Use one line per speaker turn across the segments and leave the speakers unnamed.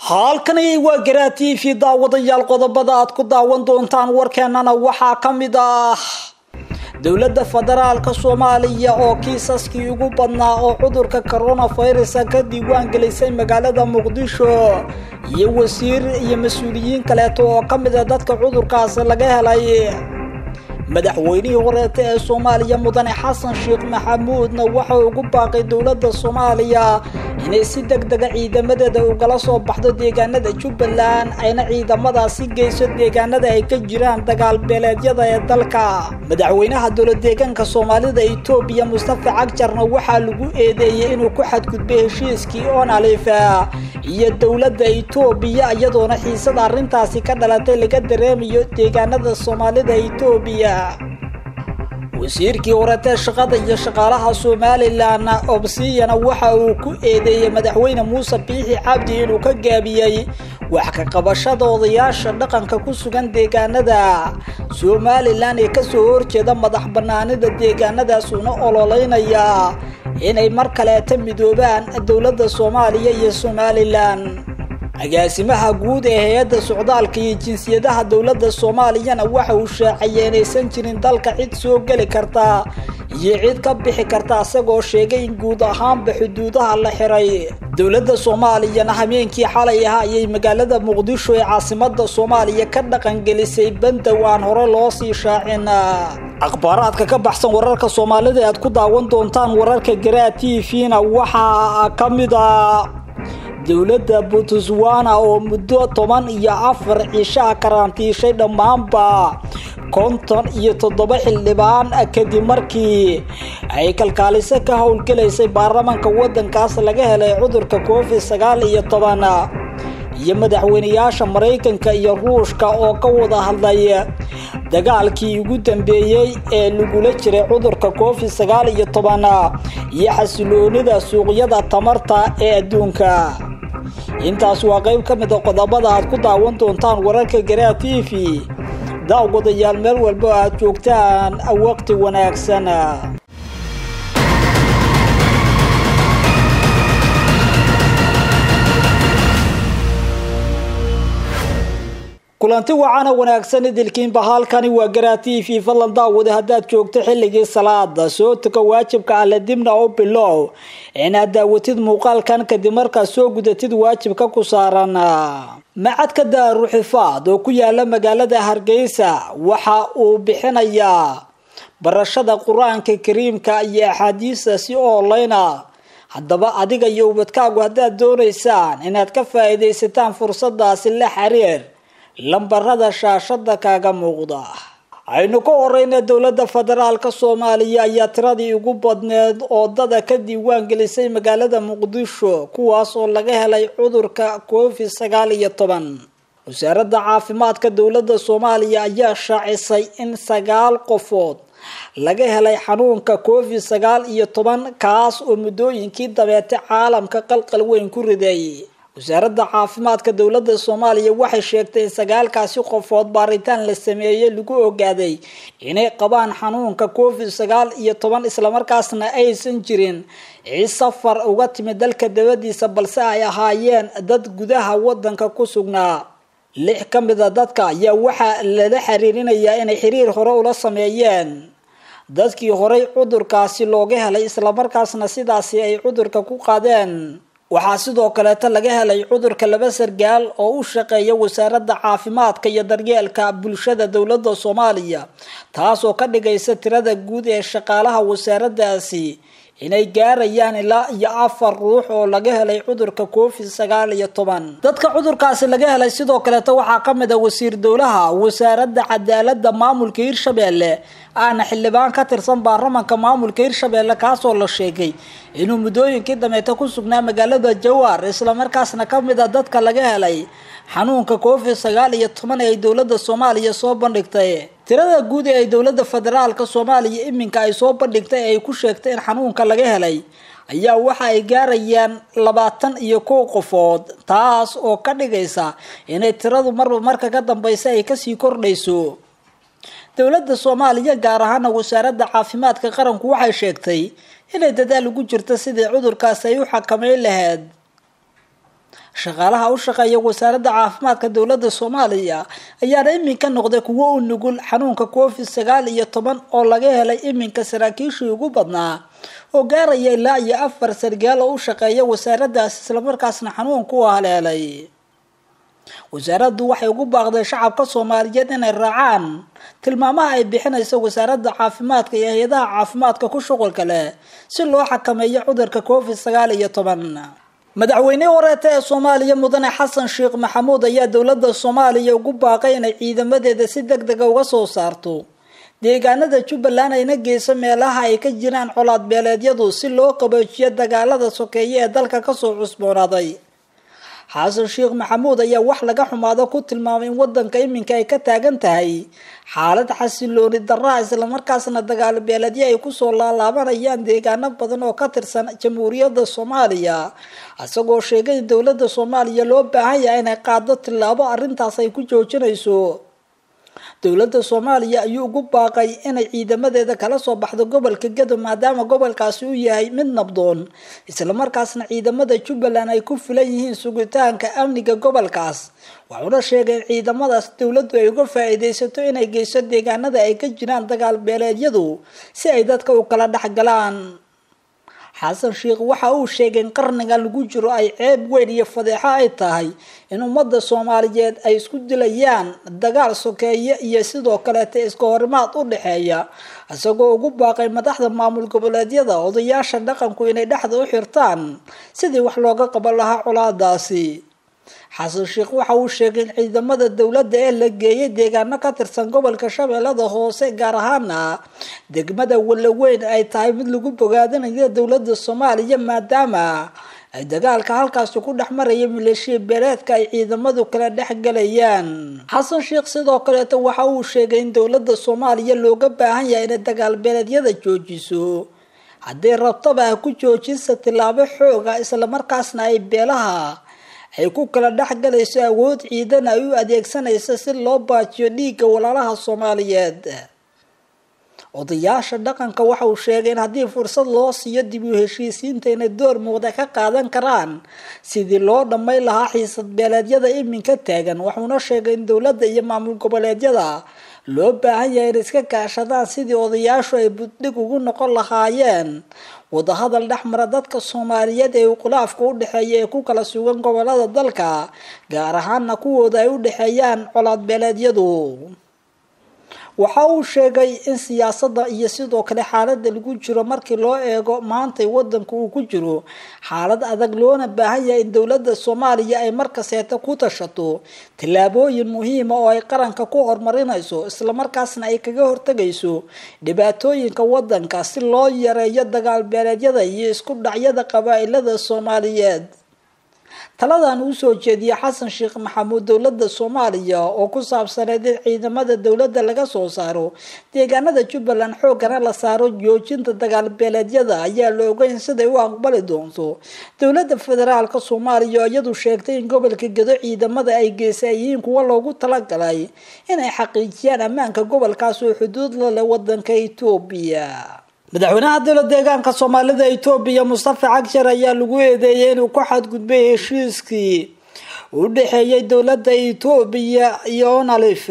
halkani waa garaa t v daawadayaal qodobada aad ku daawan doontaan warkeenana waxaa ka mid ah dowladda federaalka soomaaliya oo kiisaskii ugu badnaa oo cudurka coronavirusa ka diiwaan gelisay magaalada muqdisho iyo wasiir iyo mas-uuliyiin kaleeto oo ka mid a dadka cudurkaasi laga helay madaxweynihii horeeta ee soomaaliya mudane xasan sheekh maxamuudna waxa ugu baaqay dowladda soomaaliya inay si deg dega ciidamadeeda ugala soo baxdo deegaanada jubbaland ayna ciidamadaasi geyso deegaanada ay ka jiraan dagaal beeleedyada ee dalka madaxweynaha dowlad deegaanka soomaalida etoobiya mustafa cagjarna waxaa lagu eedeeyey inuu ku xadgudbay heshiiskii onalifa iyo dowladda etoobiya iyadoona xiisada arrintaasi ka dhalatay laga dareemayo deegaanada soomaalida etoobiya wasiirkii horetee shaqada iyo shaqaalaha somalilan obsiyana waxa uu ku eedeeyey madaxweyne muuse biixi cabdi inuu ka gaabiyey wax ka qabashada odayaasha dhaqanka ku sugan deegaanada somalilan ee kasoo horjeeda madax banaanida deegaanadaas una ololeynaya inay mar kaleeta midoobaan dowladda soomaaliya iyo somalilan agaasimaha guud ee hay-adda socdaalka iyo jinsiyadaha dowladda soomaaliyana waxa uu shaaciyay inaysan jirin dalka cid soo geli karta iyo cid ka bixi karta isagoo sheegay in guud ahaanba xuduudaha la xiray dowladda soomaaliyana habeenkii xalay ah ayay magaalada muqdisho ee caasimada soomaaliya ka dhaqangelisay bandow aan hore loo sii shaacin akhbaaraadka ka baxsan wararka soomaalida aad ku daawan doontaan wararka garaa t v-na waxaa ka mid a dowladda botswana oo muddo toban iyo afar cishaa karantiishay dhammaanba konton iyo toddoba xildhibaan kadib markii ay kalkaaliso ka howlgelaysay baarlamaanka waddankaas laga helay cudurka covid sagaal iyo toban iyo madaxweyneyaasha maraykanka iyo ruushka oo ka wada hadlay dagaalkii ugu dambeeyey ee lagula jiray cudurka covid sagaal iyo toban iyo xasiloonida suuqyada tamarta ee adduunka intaas waa qayb ka mid a qodobada aad ku daawan doontaan wararka garaa t v daawgodayaal meel walba aad joogtaan waqti wanaagsan kulanti wacana wanaagsan idilkiinba halkani waa garaa t v fadlan daawada haddaad joogto xilligii salaada soo tuka waajibka alle dibna oo bilow inaad daawatid muuqaalkan kadib markaad soo gudatid waajibka ku saaran macadka daaruxifaad oo ku yaala magaalada hargeysa waxa uu bixinayaa barashada qur-aanka kariimka iyo axaadiista si online a haddaba adiga iyo ubadkaagu haddaad doonaysaan inaad ka faa-iidaysataan fursadaasi la xiriir lambarada shaashada kaaga muuqda aynu ka horeyna dowladda federaalka soomaaliya ayaa tiradii ugu badneed oo dada ka diiwaan gelisay magaalada muqdisho kuwaas oo laga helay cudurka covid sagaal iyo toban wasaaradda caafimaadka dowladda soomaaliya ayaa shaacisay in sagaal qofood laga helay xanuunka covid sagaal iyo toban kaas oo muddooyinkii dabeete caalamka qalqal weyn ku riday wasaaradda caafimaadka dowladda soomaaliya waxay sheegtay in sagaalkaasi qofood baaritaan la sameeyey lagu ogaaday inay qabaan xanuunka covid sagaal iyo toban islamarkaasna aysan jirin cid safar uga timid dalka dabadiisa balse ay ahaayeen dad gudaha wadanka ku sugnaa lix ka mid a dadka ayaa waxaa lala xiriirinayaa inay xiriir hore ula sameeyeen dadkii horey cudurkaasi looga helay islamarkaasna sidaasi ay cudurka ku qaadeen waxaa sidoo kaleeta laga helay cudurka laba sargaal oo u shaqeeya wasaaradda caafimaadka iyo daryeelka bulshada dowladda soomaaliya taasoo ka dhigaysa tirada guud ee shaqaalaha wasaaraddaasi inay gaarayaan ilaa iyo afar ruux oo laga helay cudurka covid sagaal iyo toban dadka cudurkaasi laga helay sidoo kaleeta waxaa ka mid a wasiir dowlaha wasaaradda cadaaladda maamulka hirshabeelle aana xildhibaan ka tirsan baarlamanka maamulka hirshabeelle kaasoo la sheegay inuu muddooyinkii dameeta ku sugnaa magaalada jawaar islamarkaasna ka mid a dadka laga helay xanuunka covid sagaal iyo toban ee ay dowladda soomaaliya soo bandhigtay tirada guud ee ay dowladda federaalka soomaaliya iminka ay soo bandhigtay ee ay ku sheegtay in xanuunka laga helay ayaa waxa ay gaarayaan labaatan iyo kow qofood taas oo ka dhigaysa inay tiradu marba marka ka dambeysa ay kasii kordhayso dowladda soomaaliya gaar ahaana wasaaradda caafimaadka qaranku waxay sheegtay inay dadaal ugu jirto sidii cudurkaas ay u xakameyn lahayd shaqaalaha u shaqeeya wasaaradda caafimaadka dowladda soomaaliya ayaana iminka noqday kuwo u nugul xanuunka covid sagaal iyo toban oo laga helay iminka saraakiishii ugu badnaa oo gaaraya ilaa iyo afar sargaal oo u shaqeeya wasaaraddaas islamarkaasna xanuunku u haleelay wasaaraddu waxay ugu baaqday shacabka soomaaliyeed inay raacaan tilmaamaha ay bixinayso wasaaradda caafimaadka iyo hay-adaha caafimaadka ku shuqulka leh si loo xakameeyo cudurka covid sagaal iyo toban madaxweynihii wareeta ee soomaaliya mudane xasan sheekh maxamuud ayaa dowladda soomaaliya ugu baaqay inay ciidamadeeda si deg dega uga soo saarto deegaanada jubbaland ayna geyso meelaha ay ka jiraan colaad beeleedyadu si loo qaboojiyo dagaalada sokeeye ee dalka kasoo cusboonaaday xasan sheekh maxamuud ayaa wax laga xumaado ku tilmaamay in wadanka iminka ay ka taagan tahay xaalad xasilooni daraa islamarkaasna dagaal beeledyo ay kusoo laalaabanayaan deegaano badan oo ka tirsan jamhuuriyadda soomaaliya isagoo sheegay in dowladda soomaaliya loo baahan yahay inay qaado tillaabo arrintaas ay ku joojinayso dowladda soomaaliya ayuu ugu baaqay inay ciidamadeeda kala soo baxdo gobolka gado maadaama gobolkaasi uu yahay mid nabdoon islamarkaasna ciidamada jubbaland ay ku filan yihiin sugitaanka amniga gobolkaas wuxuuna sheegay in ciidamadaas dowladdu ay uga faa-iideysato inay geyso deegaanada ay ka jiraan dagaal beeleedyadu si ay dadka u kala dhexgalaan xasan sheekh waxa uu sheegay in qarnigan lagu jiro ay ceeb weyn iyo fadeexo ay tahay in ummadda soomaaliyeed ay isku dilayaan dagaal sokeeye iyo sidoo kaleeta iska horimaad u dhexeeya isagoo ugu baaqay madaxda maamul goboleedyada odayaasha dhaqanku inay dhexda u xirtaan sidii wax looga qaban lahaa colaadaasi xasan sheekh waxa uu sheegay in ciidamada dowladda ee la geeyay deegaano ka tirsan gobolka shabeellada hoose gaar ahaana degmada wallaweyn ay tahay mid lagu bogaadinayo dowladda soomaaliya maadaama ay dagaalka halkaasi ku dhex maraya maleeshiya beeleedka ay ciidamadu kala dhex galayaan xasan sheekh sidoo kaleeto waxa uu sheegay in dowladda soomaaliya looga baahan yahay inay dagaal beeleedyada joojiso haddii rabtaba ha ku joojisa tillaabo xooga islamarkaasna ay beelaha ay ku kala dhex galayso awood ciidan ay u adeegsanaysa si loo baajiyo dhiigga walaalaha soomaaliyeed odayaasha dhaqanka waxa uu sheegay in haddii fursad loo siiyo dib u heshiisiinta inay door muuqda ka qaadan karaan sidii loo dhammayn lahaa xiisad beeleedyada iminka taagan wuxuuna sheegay in dowladda iyo maamul goboleedyada loo baahan yahay in iska kaashadaan sidii odayaashu ay buddhig ugu noqon lahaayeen wadahadal dhexmara dadka soomaaliyeed ee khilaafka u dhexeeya ee ku kala sugan gobolada dalka gaar ahaana kuwooda ay u dhexeeyaan colaad beeleedyadu waxa uu sheegay in siyaasadda iyo sidoo kale xaaladda lagu jiro markii loo eego maantay wadanka uu ku jiro xaalad adag loona baahan yahay in dowladda soomaaliya ay markaseeta ku tashato tallaabooyin muhiima oo ay qaranka ku horumarinayso islamarkaasna ay kaga hortegayso dhibaatooyinka wadanka si loo yareeyo dagaal beeleedyada iyo isku dhacyada qabaa-ilada soomaaliyeed taladan uu soo jeediyey xasan sheekh maxamuud dowladda soomaaliya oo ku saabsaneyd in ciidamada dowladda laga soo saaro deegaanada jubbaland xoogana la saaro joojinta dagaal beeleedyada ayaa la ogeyn siday u aqbali doonto dowladda federaalka soomaaliya oo iyadu sheegtay in gobolka gedo ciidamada ay geysay yihiin kuwa loogu talagalay inay xaqiijiyaan ammaanka gobolkaas oo xuduud la leh wadanka etoobiya madaxweynaha dowla deegaanka soomaalida etoobiya mustafa cagshar ayaa lagu eedeeyay inuu ku xadgudbay heshiiskii u dhexeeyay dowladda etoobiya iyo onalif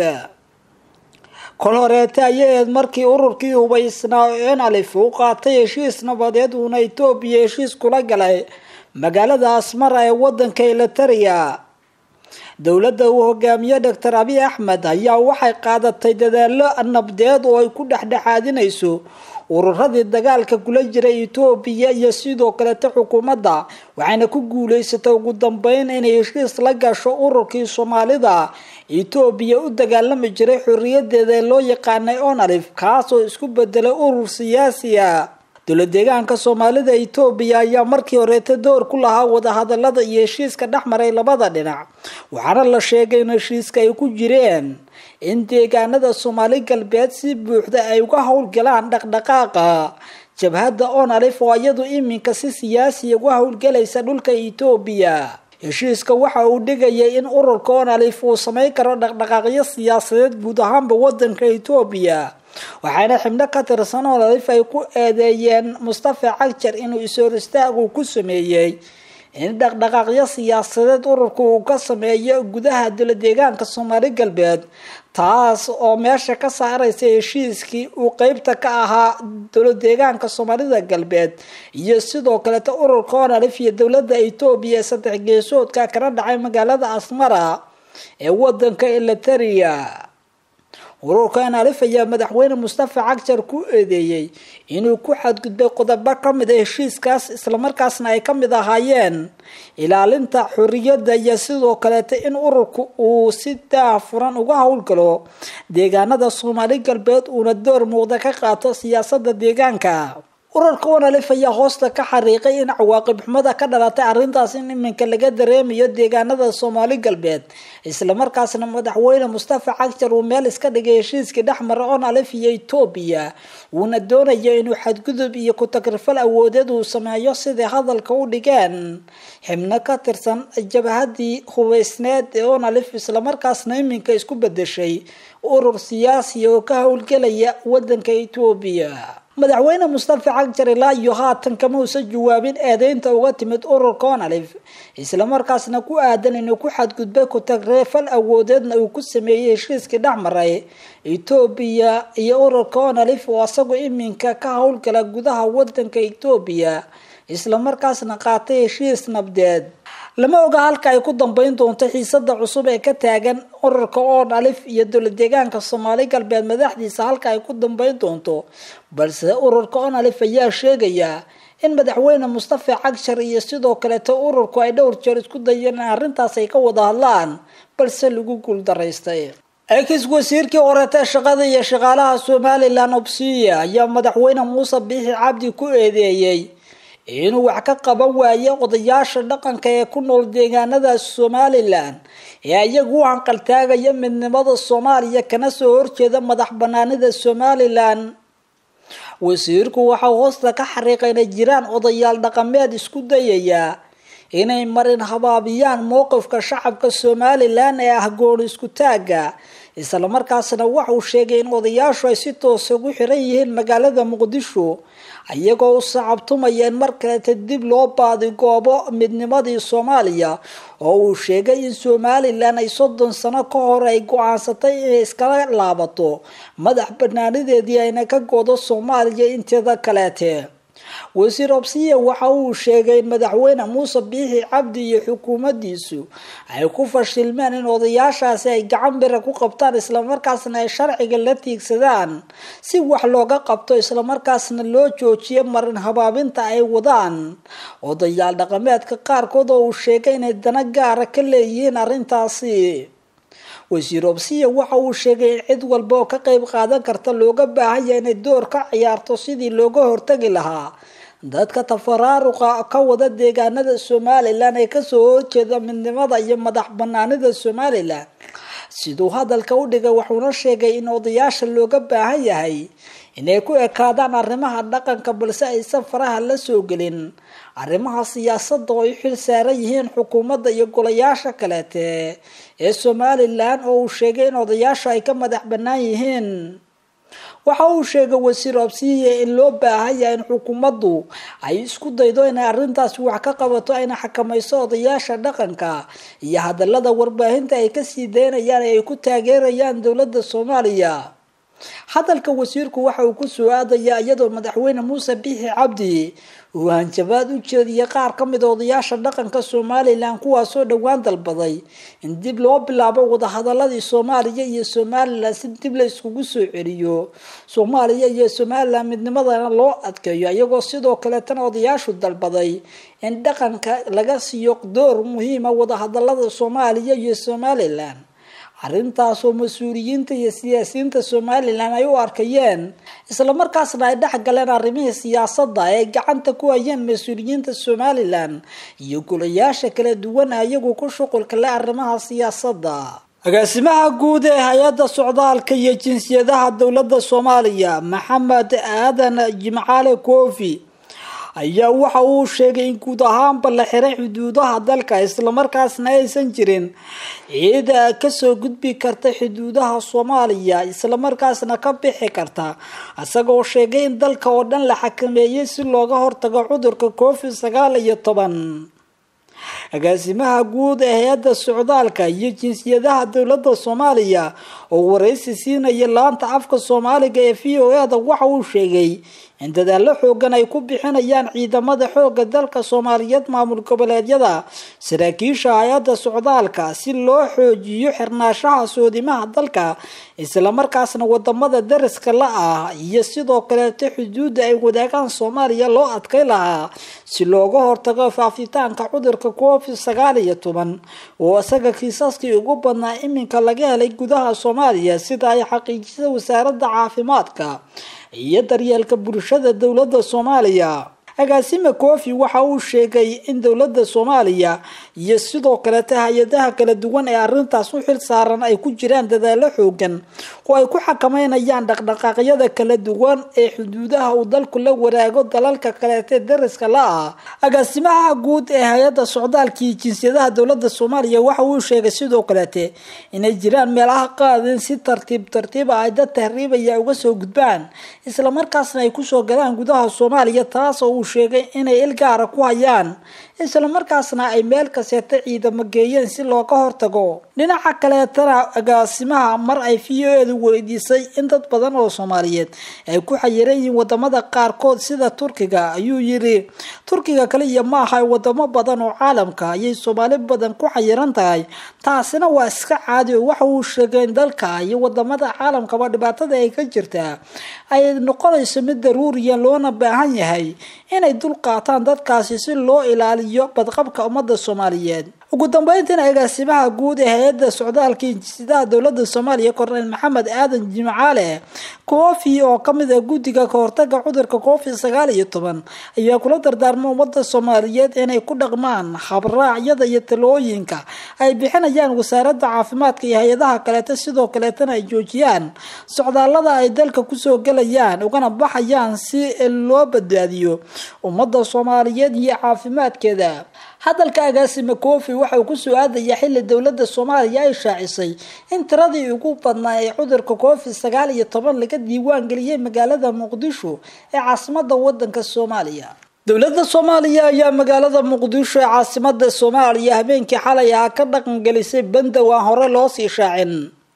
kol horeete ayay eed markii ururkii hubaysnaa onalif u qaatay heshiis nabadeed uuna etoobiya heshiis kula galay magaalada asmara ee wadanka elitaria dowladda uu hogaamiye doctor abiy axmed ayaa waxay qaadatay dadaalo nabdeed oo ay ku dhexdhexaadinayso ururadii dagaalka kula jiray etoobiya iyo sidoo kaleta xukuumadda waxayna ku guuleysatay ugu dambeyn inay heshiis la gasho ururkii soomaalida etoobiya u dagaalami jiray xorriyadeeda ee loo yaqaanay onalif kaasoo isku bedelay urur siyaasi ah dowla deegaanka soomaalida etoobiya ayaa markii horeeta door ku lahaa wadahadalada iyo heshiiska dhexmaray labada dhinac waxaana la sheegay in heshiiska ay ku jireen in deegaanada soomaali galbeed si buuxda ay uga howlgalaan dhaqdhaqaaqa jabhadda onalif oo iyadu iminka si siyaasiya uga howlgalaysa dhulka etoobiya heshiiska waxa uu dhigayay in ururka onalif uu samayn karo dhaqdhaqaaqyo siyaasadeed guud ahaanba wadanka etoobiya waxaana xibno ka tirsan onalif ay ku eedeeyeen mustafa cagjar inuu is-hor istaagu ku sameeyey in dhaqdhaqaaqyo siyaasadeed ururka uu ka sameeyo gudaha dowla deegaanka soomaali galbeed taas oo meesha ka saaraysa heshiiskii uu qeybta ka ahaa dowla deegaanka soomaalida galbeed iyo sidoo kaleeta ururka onalif iyo dowladda etoobiya ee saddex geesoodka kana dhacay magaalada asmara ee wadanka eliteria ururka onalif ayaa madaxweyne mustafa cagjar ku eedeeyey inuu ku xadgudbay qodobo kamid a heshiiskaas islamarkaasna ay kamid ahaayeen ilaalinta xoriyadda iyo sidoo kaleeta in ururka uu si daafuran uga howlgalo deegaanada soomaali galbeed uuna door muuqda ka qaato siyaasada deegaanka ururka onalif ayaa hoosta ka xariiqay in cawaaqib xumada ka dhalatay arrintaas in iminka laga dareemayo deegaanada soomaali galbeed islamarkaasna madaxweyne mustafa cagjar uu meel iska dhigay heshiiskii dhexmara onalif iyo etoobiya uuna doonayo inuu xadgudub iyo ku-tagrifal awoodeed uu sameeyo siday hadalka u dhigeen xibno ka tirsan jabhadii hubeysneed ee onalif islamarkaasna iminka isku bedeshay urur siyaasi oo ka howlgelaya wadanka etoobiya madaxweyne mustafa cagjar ilaa iyo haatan kama uusan jawaabin eedeynta uga timid ururka onalif islamarkaasna ku aadan inuu ku xadgudbay ku-tagreefal awoodeedna uu ku sameeyey heshiiskii dhexmaray etoobiya iyo ururka onalif oo isagu iminka ka howlgala gudaha wadanka etoobiya islamarkaasna qaatay heshiis nabdeed lama oga halka ay ku dambeyn doonto xiisada cusub ee ka taagan ururka oon alif iyo dowla deegaanka soomaali galbeed madaxdiisa halka ay ku dambeyn doonto balse ururka oon alif ayaa sheegaya in madaxweyne mustafa cagshar iyo sidoo kaleeto ururku ay dhowr jeer isku dayeen in arrintaas ay ka wada hadlaan balse lagu guuldaraystay ex wasiirkii horeeta shaqada iyo shaqaalaha somalilan obsiya ayaa madaxweyne muuse biixi cabdi ku eedeeyey inuu wax ka qaban waayo odayaasha dhaqanka ee ku nool deegaanada somalilan ee iyagu u hanqaltaagaya midnimada soomaaliya kana soo horjeeda madax banaanida somalilan wasiirku waxaa hoosta ka xariiqay inay jiraan odayaal dhaqameed isku dayaya inay marin habaabiyaan mowqifka shacabka somalilan ee ah gooni isku taaga islamarkaasna waxauu sheegay in odayaashu ay si toosa ugu xiran yihiin magaalada muqdisho iyagoo u sacabtumaya in mar kaleeta dib loo baadigoobo midnimadii soomaaliya oo uu sheegay in somalilan ay soddon sano ka hor ay go-aansatay inay iskala laabato madax banaanideedii ayna ka goodo soomaaliya inteeda kaleete wasiir obsiya waxa uu sheegay in madaxweyne muuse biixi cabdi iyo xukuumaddiisu ay ku fashilmeen in odayaashaasi ay gacan bira ku qabtaan islamarkaasna ay sharciga la tiigsadaan si wax looga qabto islamarkaasna loo joojiyo marin habaabinta ay wadaan odayaal dhaqameedka qaarkood oo uu sheegay inay dana gaara ka leeyihiin arrintaasi wasiir obsiya waxa uu sheegay in cid walba oo ka qeyb qaadan karta looga baahanya inay door ka ciyaarto sidii looga hortagi lahaa dadka tafaraaruqa ka wada deegaanada somalilan ee kasoo horjeeda midnimada iyo madax banaanida somalilan siduu hadalka u dhigay wuxuuna sheegay in odayaasha looga baahan yahay inay ku ekaadaan arrimaha dhaqanka balse aysan faraha la soo gelin arrimaha siyaasadda oo ay xil saaran yihiin xukuumadda iyo golayaasha kaleete ee somalilan oo uu sheegay in odayaashu ay ka madax bannaan yihiin waxa uu sheegay wasiir obsiya in loo baahan yahay in xukuumaddu ay isku daydo inay arrintaasi wax ka qabato ayna xakamayso odayaasha dhaqanka iyo hadallada warbaahinta ay kasii daynayaan ee ay ku taageerayaan dowladda soomaaliya hadalka wasiirku waxa uu kusoo aadayaa iyadoo madaxweyne muuse biixi cabdi uu hanjabaad u jeediyay qaar ka mid a odayaasha dhaqanka somalilan kuwaasoo dhowaan dalbaday in dib loo bilaabo wadahadaladii soomaaliya iyo somalilan si dib la iskugu soo celiyo soomaaliya iyo somalilan midnimadana loo adkeeyo iyagoo sidoo kaleetana odayaashu dalbaday in dhaqanka laga siiyo door muhiima wadahadalada soomaaliya iyo somalilan arrintaasoo mas-uuliyiinta iyo siyaasiyiinta somalilan ay u arkayeen islamarkaasna ay dhex galeen arrimihii siyaasadda ee ay gacanta ku hayeen mas-uuliyiinta somalilan iyo golayaasha kala duwan iyagu ku shuqulka leh arrimaha siyaasadda agaasimaha guud ee hay-adda socdaalka iyo jinsiyadaha dowladda soomaaliya maxamed aadan jimcaale koofi ayaa waxa uu sheegay in guud ahaanba la xiray xuduudaha dalka islamarkaasna aysan jirin ciid kasoo gudbi karta xuduudaha soomaaliya islamarkaasna ka bixi karta isagoo sheegay in dalka oo dhan la xakameeyey si looga hortago cudurka covid sagaal iyo toban agaasimaha guud ee hay-adda socdaalka iyo jinsiyadaha dowladda soomaaliya oo waraysi siinaya laanta afka soomaaliga ee v o e-da waxa uu sheegay in dadaallo xoogan ay ku bixinayaan ciidamada xooga dalka soomaaliyeed maamul goboleedyada saraakiisha hay-adda socdaalka si loo xoojiyo xirnaashaha soodimaha dalka islamarkaasna wadamada dariska la ah iyo sidoo kaleeto xuduudda ay wadaagaan soomaaliya loo adkay lahaa si looga hortago faafitaanka cudurka covid sagaal iyo toban oo isaga kiisaskii ugu badnaa iminka laga helay gudaha soomaaliya sida ay xaqiijisay wasaaradda caafimaadka iyo daryeelka bulshada dowladda soomaaliya agaasime kofi waxa uu sheegay in dowladda soomaaliya iyo sidoo kalete hay-adaha kala duwan ee arrintaas u xil saaran ay ku jiraan dadaalo xoogan oo ay ku xakameynayaan dhaqdhaqaaqyada kala duwan ee xuduudaha uu dalku la waraago dalalka kaleete dariska la ah agaasimaha guud ee hay-adda socdaalka iyo jinsiyadaha dowladda soomaaliya waxa uu sheegay sidoo kalete inay jiraan meelaha qaadin si tartiib tartiiba ay dad tahriibaya uga soo gudbaan islamarkaasna ay kusoo galaan gudaha soomaaliya taas oo uu sheegay inay il gaara ku hayaan islamarkaasna ay meel kaseeta ciidamo geeyeen si looga hortago dhinaca kaleetana agaasimaha mar ay v o edu weydiisay in dad badan oo soomaaliyeed ay ku xayiran yihiin wadamada qaarkood sida turkiga ayuu yiri turkiga kaliya ma aha wadamo badan oo caalamka ayay soomaali badan ku xayiran tahay taasina waa iska caadi oo waxa uu sheegay in dalka iyo wadamada caalamkaba dhibaatada ay ka jirtaa ay noqonayso mid daruuriya loona baahan yahay inay dul qaataan dadkaasi si loo ilaaliyo badqabka ummadda soomaaliyeed ugu dambeyntiina agaasimaha guud ee hay-adda socdaalka injisidaha dowladda soomaaliya korneyl maxamed aadan jimcaale koofi oo kamid ah guddiga kahortaga cudurka covid sagaal iyo toban ayaa kula dardaarma ummadda soomaaliyeed inay ku dhaqmaan habraacyada iyo talooyinka ay bixinayaan wasaaradda caafimaadka iyo hay-adaha kaleeta sidoo kaleetana ay joojiyaan socdaalada ay dalka kusoo gelayaan ugana baxayaan si loo badbaadiyo ummadda soomaaliyeed iyo caafimaadkeeda hadalka agaasime kofi waxa uu kusoo aadaya xili dowladda soomaaliya ay shaacisay in tiradii ugu badnaa ee cudurka covid sagaal iyo toban laga diiwaan geliyay magaalada muqdisho ee caasimada wadanka soomaaliya dowladda soomaaliya ayaa magaalada muqdisho ee caasimada soomaaliya habeenkii xalay ah ka dhaqangelisay bandow aan hore loo sii shaacin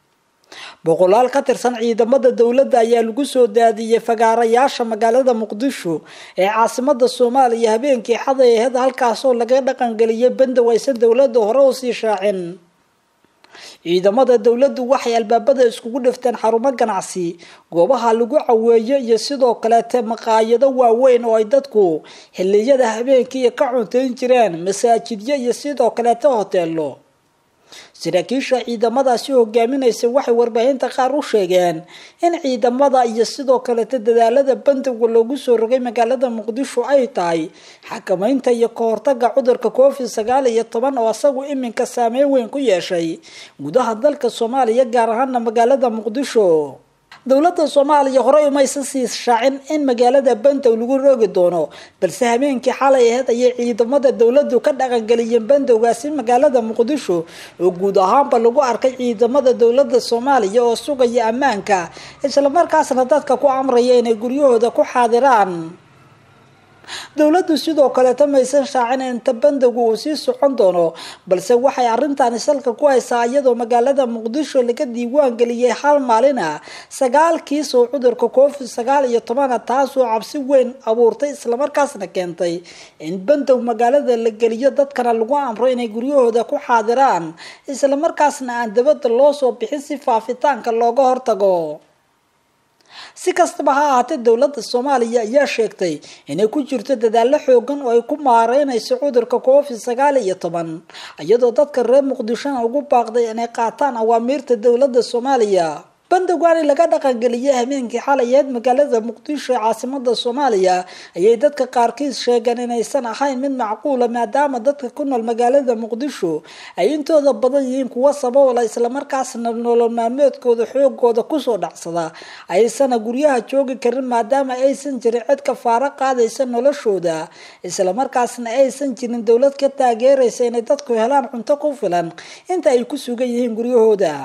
boqolaal ka tirsan ciidamada dowladda ayaa lagu soo daadiyey fagaarayaasha magaalada muqdisho ee caasimada soomaaliya habeenkii xaday aheed halkaasoo laga dhaqangeliyay bandow aysan dowladda hore usii shaacin ciidamada dowladdu waxay albaabada iskugu dhifteen xarumo ganacsi goobaha lagu caweeyo iyo sidoo kaleete maqaayado waaweyn oo ay dadku xiliyada habeenkii ka cuntayn jireen masaajidyo iyo sidoo kaleete hoteelo saraakiisha ciidamadaasi hogaaminaysa waxay warbaahinta qaar u sheegeen in ciidamada iyo sidoo kaleeta dadaalada bandowga loogu soo rogay magaalada muqdisho ay tahay xakameynta iyo kahortaga cudurka covid sagaal iyo toban oo isagu iminka saameyn weyn ku yeeshay gudaha dalka soomaaliya gaar ahaana magaalada muqdisho dowladda soomaaliya horey umaysan sii shaacin in magaalada bandow lagu roogi doono balse habeenkii xalay aheyd ayay ciidamada dowladdu ka dhaqangeliyeen bandowgaasi magaalada muqdisho oo guud ahaanba lagu arkay ciidamada dowladda soomaaliya oo sugaya ammaanka islamarkaasna dadka ku amraya inay guryahooda ku xaadiraan dowladdu sidoo kaleeta maysan shaacin inta bandowga uu sii socon doono balse waxay arrintaani salka ku haysaa iyadoo magaalada muqdisho laga diiwaan geliyay hal maalin ah sagaal kiis oo cudurka covid sagaal iyo tobana taasoo cabsi weyn abuurtay islamarkaasna keentay in bandow magaalada la geliyo dadkana lagu amro inay guryahooda ku xaadiraan islamarkaasna aan dabadda loo soo bixin si faafitaanka looga hortago si kastaba ha ahaatee dowladda soomaaliya ayaa sheegtay inay ku jirto dadaallo xoogan oo ay ku maareynayso cudurka covid sagaal iyo toban iyadoo dadka reer muqdishona ugu baaqday inay qaataan awaamiirta dowladda soomaaliya bandowgaani laga dhaqangeliyay habeenkii xalayeed magaalada muqdisho ee caasimada soomaaliya ayay dadka qaarkiis sheegeen inaysan ahayn mid macquula maadaama dadka ku nool magaalada muqdisho ay intooda badan yihiin kuwa saboola islamarkaasna nolol maalmeedkooda xoogooda kusoo dhacsada aysana guryaha joogi karin maadaama aysan jirin cid kafaaro qaadaysa noloshooda islamarkaasna aysan jirin dowlad ka taageeraysa inay dadku helaan cunto ku filan inta ay ku sugan yihiin guryahooda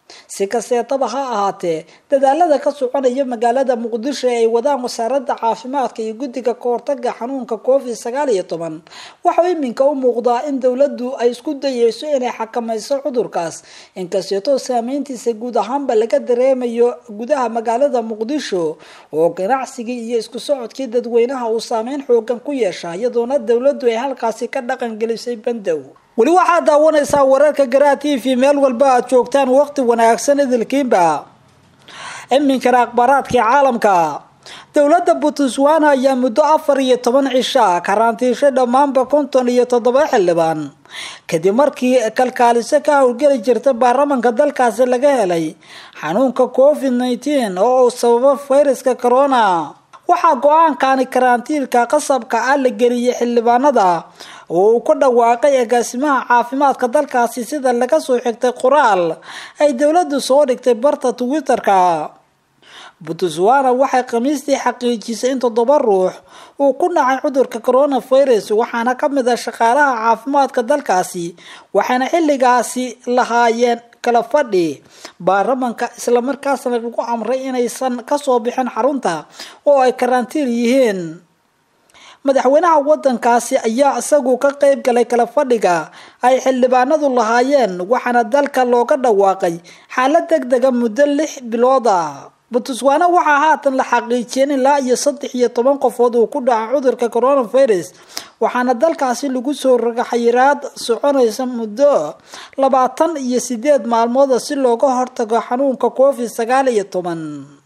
si kasteetaba ha ahaatee dadaalada ka soconaya magaalada muqdisho ee ay wadaan wasaaradda caafimaadka iyo guddiga kahortaga xanuunka covid sagaal iyo toban waxau iminka u muuqdaa in dowladdu ay isku dayeyso inay xakamayso cudurkaas inkasteetoo saameyntiisa guud ahaanba laga dareemayo gudaha magaalada muqdisho oo ganacsigii iyo isku socodkii dadweynaha uu saameyn xoogan ku yeesha iyadoona dowladdu ay halkaasi ka dhaqan gelisay bandow weli waxaad daawanaysaa wararka garaa t v meel walba aad joogtaan waqti wanaagsan idilkiinba iminkana akhbaaraadkii caalamka dowladda puntland ayaa muddo afar iyo toban cisha karantiishay dhammaanba konton iyo toddoba xildhibaan kadib markii kalkaaliso ka howlgeli jirta baarlamanka dalkaasi laga helay xanuunka covid nneteen oo uu sababo fayraska corona waxaa go-aankani karantiilka qasabka ah la geliyay xildhibaanada oo uu ku dhawaaqay agaasimaha caafimaadka dalkaasi sida laga soo xigtay qoraal ay dowladdu soo dhigtay barta twitter-ka puntland waxay khamiistii xaqiijisay in toddoba ruux uu ku dhacay cudurka coronavirus waxaana ka mid ah shaqaalaha caafimaadka dalkaasi waxayna xilligaasi lahaayeen kala fadhi baarlamanka islamarkaasna lagu amray inaysan kasoo bixin xarunta oo ay karantiin yihiin madaxweynaha wadankaasi ayaa isagu ka qeyb galay kala fadhiga ay xildhibaanadu lahaayeen waxaana dalka looga dhawaaqay xaalad deg dega muddo lix bilood ah puntland waxaa haatan la xaqiijiyeen ilaa iyo saddex iyo toban qofood uu ku dhaca cudurka coronavirus waxaana dalkaasi lagu soo roga xayiraad soconaysa muddo labaatan iyo sideed maalmooda si looga hortago xanuunka covid sagaal iyo toban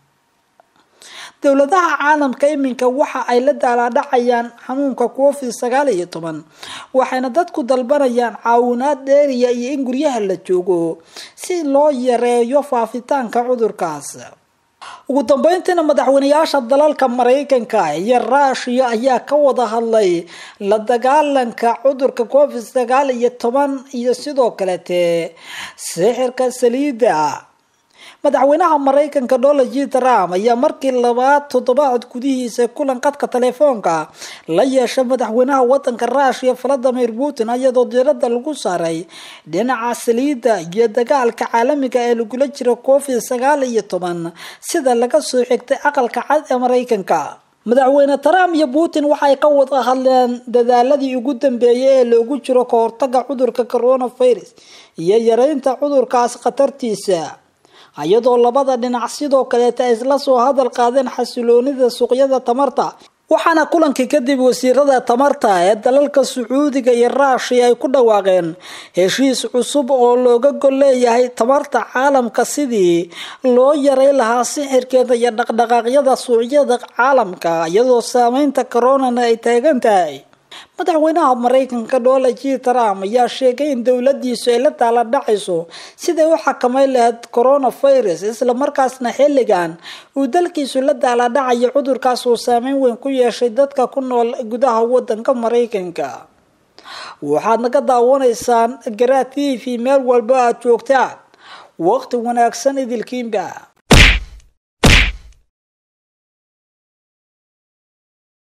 dowladaha caalamka iminka waxa ay la daalaadhacayaan xanuunka covid sagaal iyo toban waxayna dadku dalbanayaan caawinaad dheeriya iyo in guryaha la joogo si loo yareeyo faafitaanka cudurkaas ugu dambeyntiina madaxweyneyaasha dalalka maraykanka iyo ruushiya ayaa ka wada hadlay la dagaalanka cudurka covid sagaal iyo toban iyo sidoo kalete sixirka saliida madaxweynaha maraykanka donald j trump ayaa markii labaad toddobaad gudihiisa kulan qadka telefoonka la yeeshay madaxweynaha wadanka ruushiya valadimir putin iyadoo diirada lagu saaray dhinaca saliidda iyo dagaalka caalamiga ee lagula jiro covid sagaal iyo toban sida laga soo xigtay aqalka cad ee maraykanka madaxweyne trump iyo putin waxay ka wada hadleen dadaaladii ugu dambeeyay ee loogu jiro kahortaga cudurka coronavirus iyo yareynta cudurkaas khatartiisa iyadoo labada dhinac sidoo kaleeta isla soo hadal qaadeen xasiloonida suuqyada tamarta waxaana kulankii kadib wasiirada tamarta ee dalalka sacuudiga iyo ruushiya ay ku dhawaaqeen heshiis cusub oo looga gol leeyahay tamarta caalamka sidii loo yaray lahaa sixirkeeda iyo dhaqdhaqaaqyada suuqyada caalamka iyadoo saameynta coronana ay taagan tahay madaxweynaha maraykanka donald j trump ayaa sheegay in dowladiisu ay la taala dhacayso siday u xakameyn lahayd coronavirus islamarkaasna xilligan uu dalkiisu la daaladhacayo cudurkaas uu saameyn weyn ku yeeshay dadka ku nool gudaha wadanka maraykanka waxaad naga daawanaysaan garaa t v meel walba aad joogtaan waqti wanaagsan idilkiinba